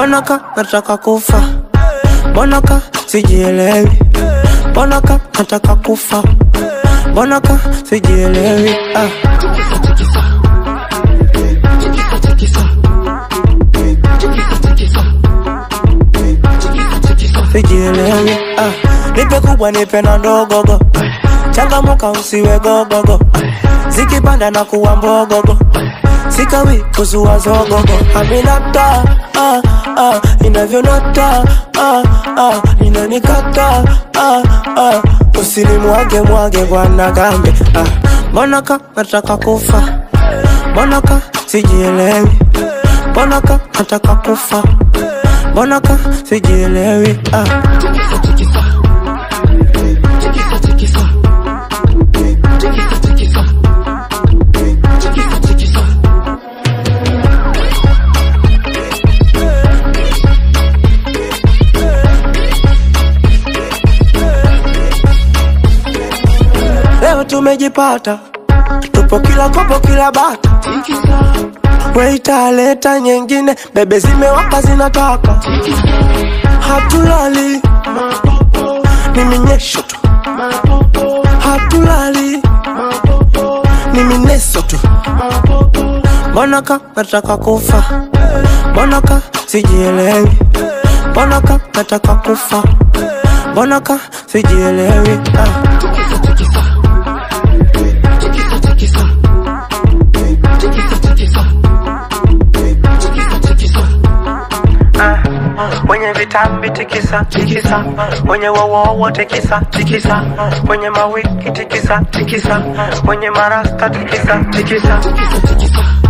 mbona ka nataka kufa mbona ka sijielewi mbona ka nataka kufa mbona ka sijielewi ah. sijielewi ah. nipe kubwa nipe na ndogogo changamuka usiwe gogogo zikipanda na kuwa mbogogo sikawi kuzua zogogo aminata ah, ah, inavyonata ah, ah, inanikata ah, ah, usinimwage mwage bwana gambe ah. mbona ka nataka kufa mbona ka sijielewi mbona ka nataka kufa mbona ka sijielewi ah. leo tumejipata tupo kila kopo kila bata weita leta nyingine bebe zimewaka zinataka hatulali ni minyesho tu hatulali ni mineso tu mbona ka nataka kufa mbona ka sijielewi mbona ka nataka kufa mbona ka sijielewi ah. wenye vitambi tikisa tikisa wenye wowowo tikisa tikisa wenye mawiki tikisa tikisa wenye marasta tikisa tikisa